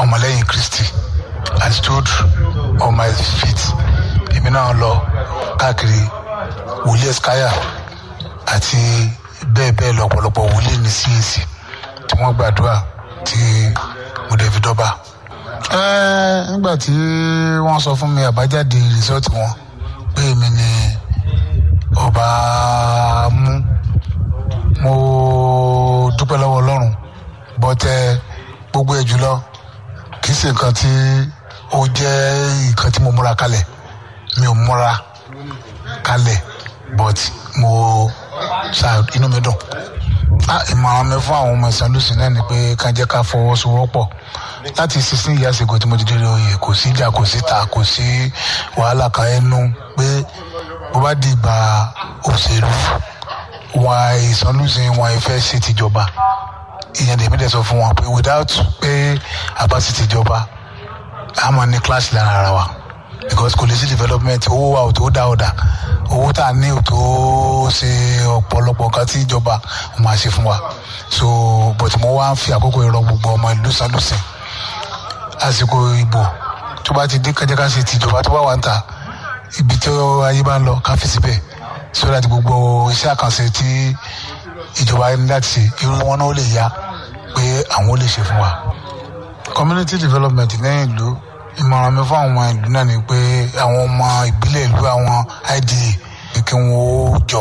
ọmọlẹ́yìn kristi i stood on my feet èmi náà lọ káàkiri wòlíì ẹ̀skáyà àti bẹ́ẹ̀ bẹ́ẹ̀ lọ ọ̀pọ̀lọpọ̀ wòlíì ní cac tí wọ́n gbàdúrà tí mo dẹ̀ fi dọ́ba. Ẹ́ẹ́, nígbà tí wọ́n sọ fún mi àbájáde rìsọ́ọ̀tì wọn pé èmi ni ọba mú mo dúpẹ́ lọ́wọ́ ọlọ́run bọ́tẹ́ gbogbo ẹ̀ jùlọ kì í ṣe nǹkan tí ó jẹ́ nǹkan tí mo múra kalẹ̀ mi ò múra kalẹ̀ but mo ṣá inú mi dùn ah ìmọ̀ràn mi fún àwọn ọmọ ìsàn lùsìn náà ni pé ká jẹ́ ká fọwọ́sowọ́pọ̀ láti sixteen years ago tí mo ti dé oyè kò sí ìjà kò sí ta kò sí wàhálà kan ẹnu pé bó bá di ìgbà òṣèlú wọn ìsàn lùsìn wọn ìfẹ́ ṣe tìjọba ìyẹn lèmi dẹ̀ sọ fún wọn pé without pé àbá sí tìjọba a máa ní clash lára ara wa because kò lè sí development owó wa ò tó dá ọ̀dà owó tá a ní ò tó ṣe ọ̀pọ̀lọpọ̀ nǹkan tí ìjọba máa ṣe fún wa so but mo wá ń fi àkókò ìrọ gbogbo ọmọ ìlú sanlùsìn àsìkò ìbò tó bá ti dé kájá ká ṣe tìjọba tó bá wà ń ta ibi tí ayé bá ń lọ ká fi síbẹ̀ so that gbogbo iṣẹ́ àkànṣe tí ìjọba ní láti ṣe irú wọn náà ó lè yá pé àwọn ó lè ṣe fún wa community development ní ìlú ìmọ̀ràn mi fún àwọn ìlú náà ni pé àwọn ọmọ ìbílẹ̀ ìlú àwọn ida kí wọ́n ó jọ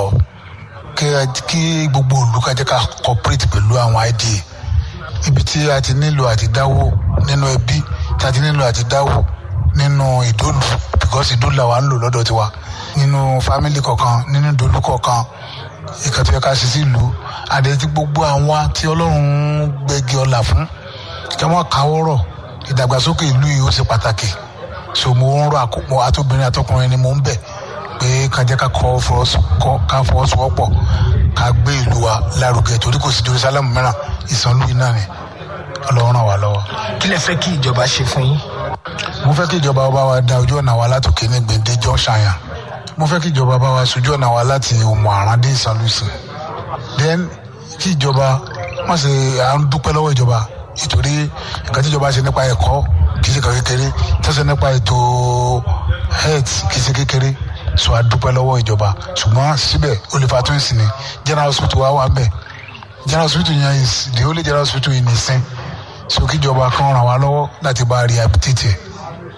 kí gbogbo ìlú ká jẹ́ ká cooperate pẹ̀lú àwọn ida ibi tí a ti nílò àti dáwó nínú ẹbí tí a ti nílò àti dáwó nínú ìdólù because ìdólù làwa ń lò lọ́dọ̀ tiwa nínú family kọ̀ọ̀kan nínú ìdólù kọ̀ọ̀kan ìkàtí ẹ̀ka ṣe sí ìlú àdéhùn tí gbogbo àwọn tí ọlọ́run gbẹ̀gì ọ̀là fún kí wọ́n káwọ́rọ̀ ìdàgbàsókè ìlú yìí ó ṣe pàtàkì so mo ń rọ àkókò àtobìnrin àtọkùnrin ni mo ń bẹ̀ pé ká jẹ́ ká kọ́ ká fọwọ́sowọ́pọ̀ ká gbé ìlú wa lárugẹ torí kò sí jerusalem mìíràn ìsànlú yìí náà ni ọlọ́run ràn wá lọ́wọ́. kí lẹ fẹ́ kí ìjọba ṣe fún yín. mo fẹ́ kí ìjọba bá wa da ojú ọ̀nà wa látòkè ní gbèǹde junction mo fẹ́ kí ìjọba bá wa sojú ọ̀nà wa láti òmò àrán dé ìsànlùsìn then kí ìjọba má ṣe à ń dúpẹ́ lọ́wọ́ ìjọba nítorí nǹkan tí ìjọba ṣe nípa ẹ̀kọ́ kì í ṣe kan kékeré tó ṣe nípa ètò health kì í ṣe kékeré so a dúpẹ́ lọ́wọ́ ìjọba ṣùgbọ́n síbẹ̀ olùfà tó ń sìn ní general hospital wa wà ń bẹ̀ general hospital yẹn is the only general hospital in Ìsìn so kí ìjọba kan ràn wá lọ́wọ́ láti bá a rehabilitate ẹ̀.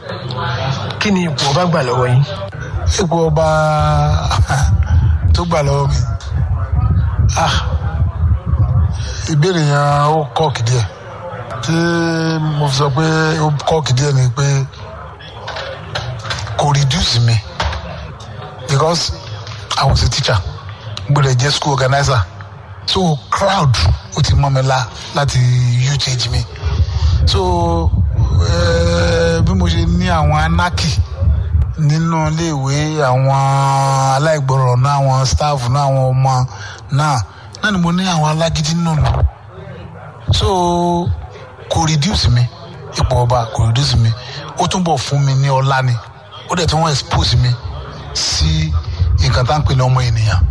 kí ni ipò ọba gbà lọ́wọ́ yín. ipò ọba tó gbà lọ́wọ́ mi ah ìbéèrè yẹn ó kọ́ọ̀kì díẹ̀ tí mo fi sọ pé ó kọ́ọ̀kì díẹ̀ ni pé kò reduce mi because I was a teacher gbọ́dọ̀ jẹ́ school organizer so crowd ó ti mọ́ mi la láti youth age mi so bí mo ṣe ní àwọn anarchy nínú iléèwé àwọn aláìgbọràn náà àwọn staff náà àwọn ọmọ náà náà ni mo ní àwọn alágídí nínú mi so kò reduce mi ipò ọba kò reduce mi ó túnbọ̀ fún mi ní ọlá ni ó dẹ̀ tí wọ́n expose mi sí nǹkan tá à ń pè ní ọmọ ènìyàn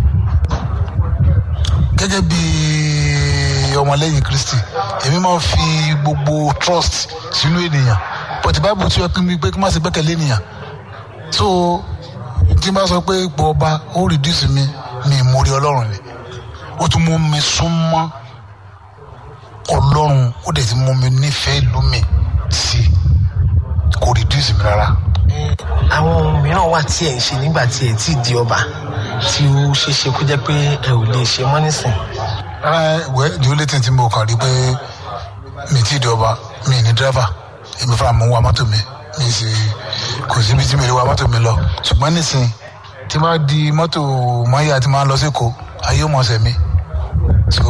gẹ́gẹ́ bí ọmọlẹ́yìn kristi èmi máa ń fi gbogbo trust sínú ènìyàn but bible tí wọ́n pín mi pé kí n má ṣe gbẹ́kẹ̀lé ènìyàn so tí n bá sọ pé ipò ọba ó reduce mi mi ìmórí ọlọ́run ni ó tún mú mi súnmọ́ ọlọ́run ó dẹ̀ ti mú mi nífẹ̀ẹ́ ìlú mi sí kò reduce mi rárá. àwọn ohun mìíràn wà tí ẹ̀ ń ṣe nígbà tí ẹ̀ tí di ọba tí ó ṣeé ṣe kó jẹ́ pé ẹ ò lè ṣe mọ́ nísìn. wẹ́ the only thing tí mo kàn rí pé mi ti di ọba mi ní dírẹ́fà èmi fúnra mo ń wa mọ́tò mi mi sì kò síbi tí mi lè wa mọ́tò mi lọ ṣùgbọ́n nísìn tí máa di mọ́tò mọ́yà tí máa lọ sí èkó ayé ò mọ̀ ọ̀sẹ̀ mi so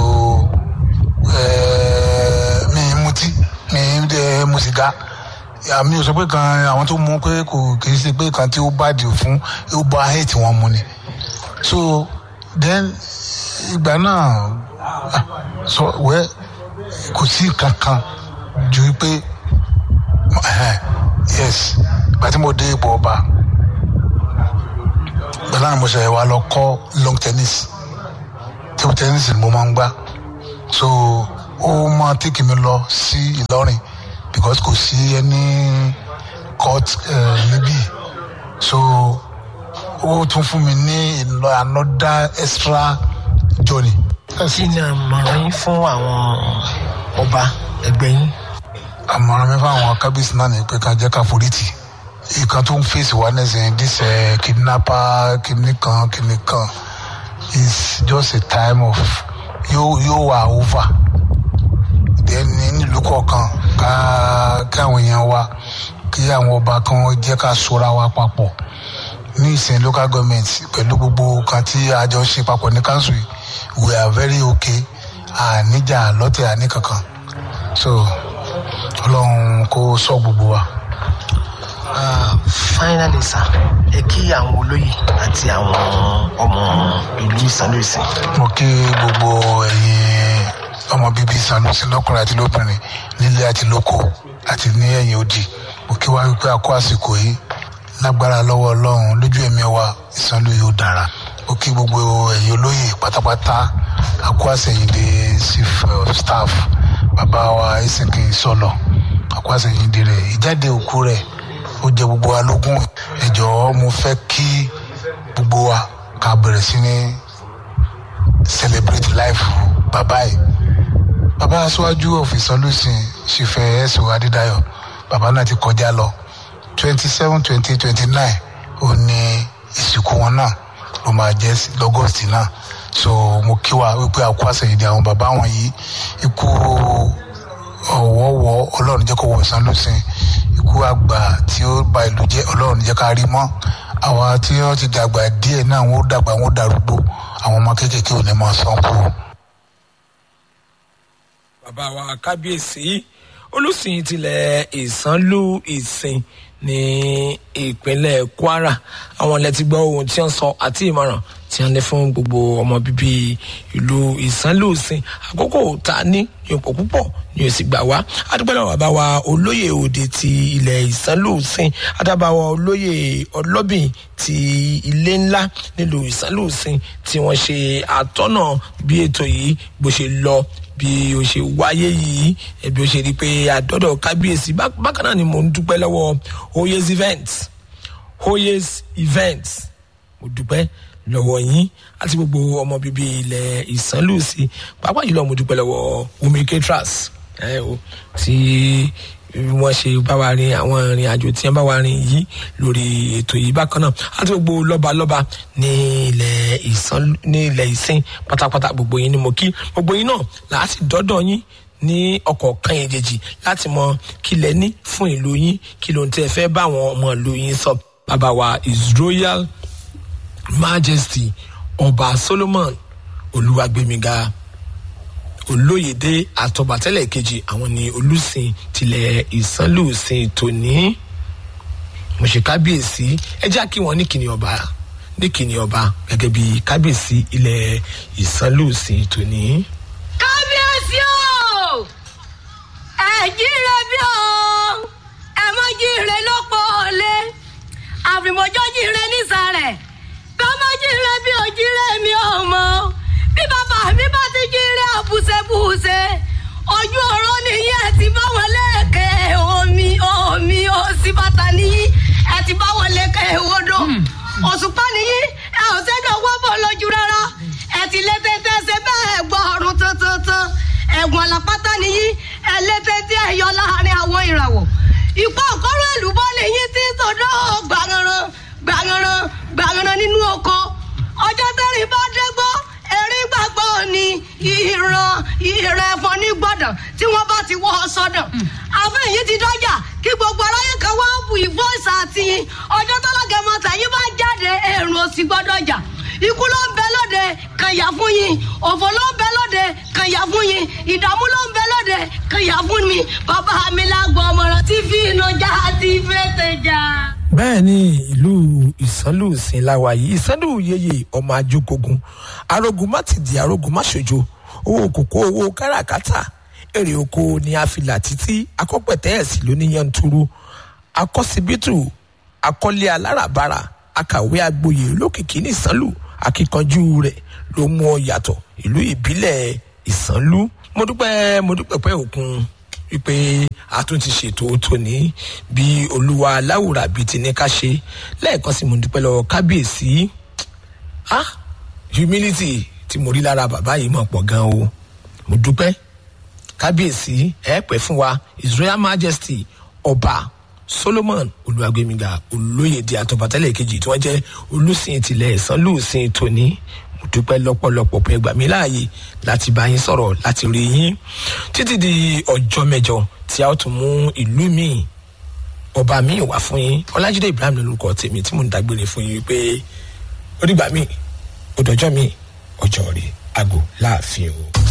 mi ń mutí mi ń dẹ mu sìgá àmì ò sọ pé kan àwọn tó mú pé kò kì í ṣe pé kan tí ó bá dì fún ó bá hate wọn mu ni so then ìgbà náà sọ wẹ kò sí kankan ju pé yes ìgbà tí mo dé ipò ọba ìgbà náà mo ṣe wá lọ kọ́ long tennis table tennis ni mo máa ń gbá so ó máa tẹ́kì mi lọ sí Ìlọrin because kò sí ẹni court uh, níbí so ó tún fún mi ní ìlọ another extra journey. kí ni àmọ̀ràn yín fún àwọn ọba ẹgbẹ́ yín. àmọ̀ràn mi fún àwọn kábíyèsí náà ni pé ká jẹ́ ká forí tì ìkan tó ń fèsì wá nísìnyí this uh, kidnapper kìnìkan kìnìkan is just a time of yóò yóò wà over then nílùú kọ̀ọ̀kan ká kí àwọn èèyàn wa kí àwọn ọba kan jẹ́ ká sora wa papọ̀ ní ìsìn local government pẹ̀lú gbogbo kan tí a jọ ṣe papọ̀ ní council yìí we are very okay àníjà lọ́tẹ̀ àní kankan so ọlọ́run kó sọ gbogbo wa. finally sir ẹ kí àwọn olóyè àti àwọn ọmọ ìlú ìsàlùsìn. mo kí gbogbo ẹ̀yin ọmọ bíbí sanusi lọ́kùnrin àti lóbìnrin nílé àti lóko àti ní ẹ̀yìn odi mo kí wá wípé a kó àsìkò yìí lágbára lọ́wọ́ ọlọ́run lójú ẹ̀mí wa ìsanlú yóò dára mo kí gbogbo ẹ̀yin olóyè pátápátá a kó àsẹ̀yìndé chief of staff bàbá wa ìsìnkì sọlọ a kó àsẹ̀yìndé rẹ̀ ìjáde òkú rẹ̀ ó jẹ gbogbo wa lógún ẹ jọ̀ọ́ mo fẹ́ kí gbogbo wa ká bẹ̀rẹ̀ sí ní celebrate life bàbá yìí bàbá aṣáájú ọ̀fìsọ́lùsìn ṣìfẹ́ ẹ̀sùn adédáyọ̀ bàbá náà ti kọjá lọ twenty seven twenty twenty nine ó ní ìsìnkú wọn náà ló máa jẹ́ lọ́gọ́sì náà so mo kí wa wípé àkó àṣẹyìndì àwọn bàbá wọn yìí ikú ọ̀wọ́wọ́ ọlọ́run jẹ́ kó wọ̀ sánlùsìn ikú àgbà tí ó ba ìlú jẹ́ ọlọ́run jẹ́ ká rí mọ́ àwa tí wọ́n ti dàgbà díẹ̀ náà wọ́n dàgbà wọ́n darúgbó àwọn ọmọ kéékèèké ò ní máa san kú. bàbá wa kábíyèsí olùsìn tilẹ̀ ìsánlú ìsìn ní ìpínlẹ̀ kwara àwọn ilẹ̀ ti gbọ́ ohun tí wọ́n sọ àti ìmọ̀ràn tí wọ́n ní fún gbogbo ọmọ bíbí ìlú ìsánlú ìsìn àkókò tá a ní ipò púpọ̀ ni o sì gbà wá adúpẹ́lẹ́ bàbá wa olóyè òde ti ilẹ̀ ìsánlú ìsìn adábàwọ̀ olóyè ọlọ́bìn ti ilé ńlá nílùú ìsánlú ìsìn tí wọ́n ṣe àtọ́nà bí ètò yìí bó ṣe lọ bí o ṣe wáyé yìí ẹbí o ṣe rí i pé àdọ́dọ̀ kábíyèsí bákan náà ni mò ń dúpẹ́ lọ́wọ́ oyes events oyes events mo dúpẹ́ lọ́wọ́ yín àti gbogbo ọmọ bíbí ilẹ̀ ìsánlùsì pàápàá jùlọ mo dúpẹ́ lọ́wọ́ omi catras ẹ o tí wọ́n ṣe bá wa rin àwọn ìrìn àjò tí wọ́n bá wa rin yìí lórí ètò yìí bákan náà àti gbogbo lọ́balọ́ba ní ilẹ̀ ìsán ní ilẹ̀ ìsìn pátápátá gbogbo yín ni mo kí gbogbo yín náà làá sì dọ́dọ̀ yín ní ọkọ̀ kan èjèèjì láti mọ kí lẹ ní fún ìlú yín kí ló ń tẹ́ fẹ́ bá àwọn ọmọ ìlú yín sọ bàbá wa his royal majesty ọba solomon olúwàgbémiga olóyèdè àtọ̀bàtẹ́lẹ̀ kejì àwọn ni olùsìn tilẹ̀ ìsánlùsìn tòní mo ṣe kábíyèsí ẹ já kí wọn ní kìnì ọba ní kìnì ọba gẹ́gẹ́ bí kábíyèsí ilẹ̀ ìsánlùsìn tòní. kábíyèsí o ẹ jíire bí o ẹ mọ jíire lọ́pọ̀ ọ̀lẹ àfìmọ́jọ́ jíire nísàlẹ̀ kọ́mọ jíire bí o jíire mi ò mọ̀ bí bàbá mi bá ti jíire àbùsẹ̀bùsẹ̀ ojú ọ̀rọ̀ nìyí ẹ ti bá wọn lẹ́ẹ̀kẹ́ omi omi òsì bàtà nìyí ẹ ti bá wọn lẹ́ẹ̀kẹ́ odò òṣùpá nìyí ẹ ò sẹ́dọ̀ wọ́pọ̀ lójú rárá ẹ ti lé tètè ṣe bẹ́ẹ̀ gbọ́ ọ̀run tuntun ẹ̀gbọ́n làpátá nìyí ẹ lé tètè ẹ yọ láàrin àwọn ìràwọ̀ ìpá òkọ́rọ̀ èlùbọ́ nìyí tí sọdọ́ gbàngànràn gbàngànràn gbàngànràn nínú oko ọjọ́ tẹ́rìn bá dé gbọ́ erin gbàgbọ́ ni ìran ìran ẹ̀fọn ní gbọ́dọ̀ tí wọ́n bá ti wọ́ ọ sọ́dọ̀ àfẹ́ yìí ti dọ́jà kí gbogbo aráyé kan wá bu ìfọ́sà àti ọjọ́ tọ́lágẹ̀mọ tẹ̀yìn bá jáde èrò òsì gbọ́dọ̀ jà ikú ló ń bẹ lóde kànyà fún yín òfò ló ń bẹ lóde kànyà fún yín ìdààmú ló ń bẹ lóde kànyà fún mi bàbá mi lágbo ọmọràn tí fi iná já àti fètè já. bẹ́ẹ̀ ni ìlú ìsánlùsìn láwa yìí ìsánlù yeye ọmọ ajókogun arógun má ti di arógun má ṣojo owó kòkó owó káràkátà èrè oko ni a fi là títí akọ́pẹ̀tẹ́ ẹ̀sìn ló ní yanturu akọ́sibítù akọ́lé aláràbarà akàwé agboyè olókìkí ní ìsánlù akíkanjú rẹ̀ ló mú ọ yàtọ̀ ìlú ìbílẹ̀ ìsánlú mo dúpẹ́ mo dúpẹ́ pẹ́ òkun wípé a tún ti ṣètò tòní bí olúwa aláwùrà bíi ti ní ká ṣe lẹ́ẹ̀kan sí mo dúpẹ́ lọ́wọ́ kábíyèsí ah humility tí mo rí lára bàbá yìí mọ̀ pọ̀ gan o mo dúpẹ́ kábíyèsí ẹ pẹ́ fún wa his royal majesty ọba solomon olùwàgbẹmíga olóyèdè àtọ̀bátẹ́lẹ̀ kejì tí wọ́n jẹ́ olùsìn tilẹ̀ ìsánlùsìn tòní mo dúpẹ́ lọ́pọ̀lọpọ̀ pé gbà mí láàyè láti bá yín sọ̀rọ̀ láti rí yín títí di ọjọ́ mẹ́jọ tí a ó tún mú ìlú míì ọba míì wá fún yín ọlájídé ibrahim lórúkọ tèmi tí mò ń dágbére fún yín pé ó dìgbà míì ó dọjọ́ míì ọjọ́ rẹ̀ àgò láàfin o.